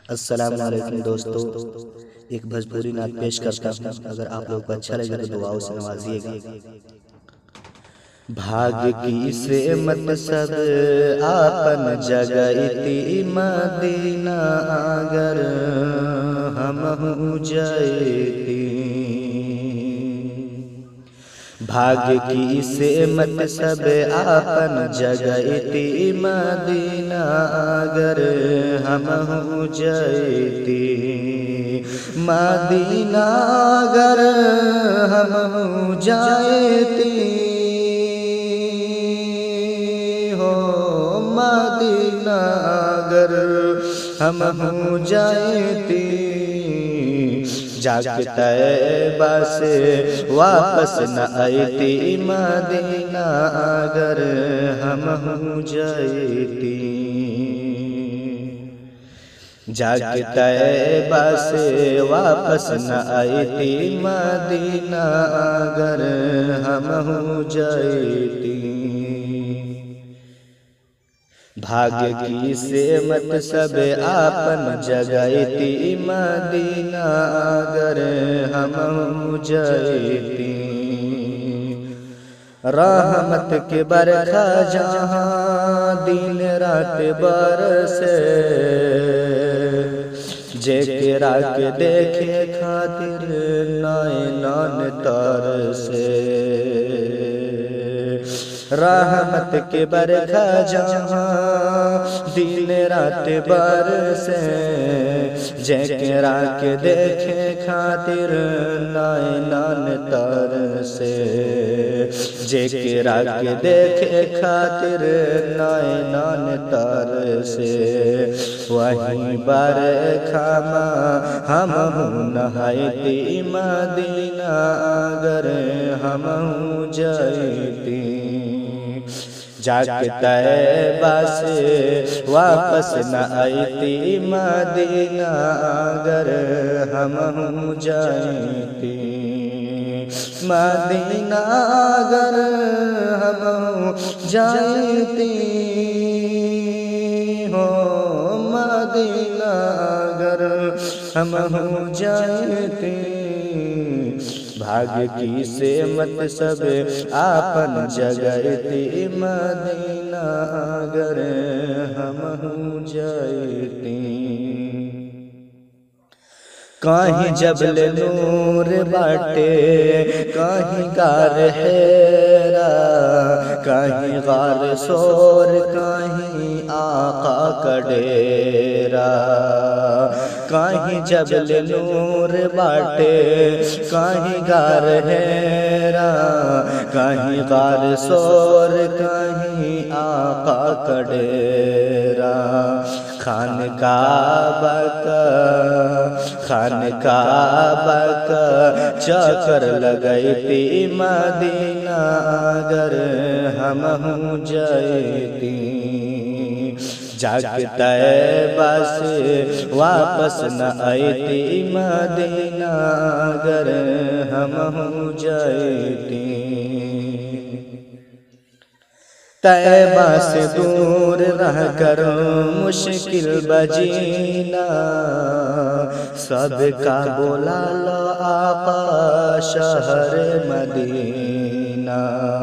अस्सलाम वालेकुम दोस्तों एक भोजपुरी नाच पेश करता हूँ अगर आप लोग को अच्छा लगे तो दुआओं से नवाजिएगा भाग्य की से मत सब आपन जगती मदीना अगर हम जयती भाग्य की से मत सब आपन जगती मदीना अगर हम जयती मदीना अगर हम जायती हो मदीना अगर हम जायती जाके तैबा से वापस न आती मदीना अगर हम जयती जाके तैबा से वापस न आती मदीना अगर हम जयती भाग्य की से मत सब आपन जगती मदीना अगर हम जयती रहमत के बरखा जहाँ दिन रात बरसे जे के रात देखे खातिर नए नन तर से रहमत के बरखा जहाँ दिन रात बरसे जकरा के देखे खातिर नाय नान तर से जकरा के देखे खातिर नाय नान तर से वही बर खामा हम नहायती मदीना अगर हम जयती जाके तैबा से वापस न आती मदीना अगर हम जाती मदीना अगर हम जाती हो मदीना अगर हम जाती भाग्य की से मत सब आपन जगती मदीना अगर हम जयती कहीं जबल नूर बाटे कहीं गार हेरा कहीं गार सोर कहीं आका कडेरा कहीं जबल नूर बाटे कहीं गार हेरा कहीं गार सोर कहीं आका कडेरा खान काबा का खान काबा का चक्कर लगैती मदीना अगर हम जयती जाके तैबा से वापस न आती मदीना अगर हम जयती तैबा से दूर रह कर मुश्किल बजीना सबका बोला लो आका शहर मदीना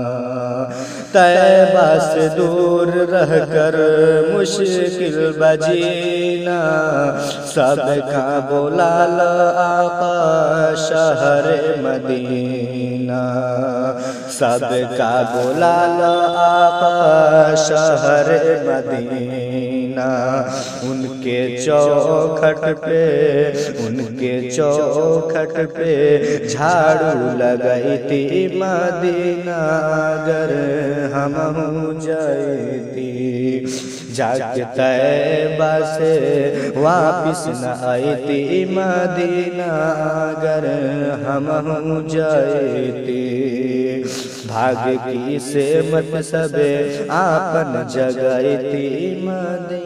तैबा से दूर रह कर मुश्किल बजीना सबका बोला लो आका शहर मदीना सबका बोला लो आका शहर मदीना उनके चौखट पे उनके चौखट पे झाड़ू लगैती मदीना अगर हम जयती जाके तैबा से वापिस न आती मदीना अगर हम जयती भाग्य की से मत सबे आपन जगती मदीना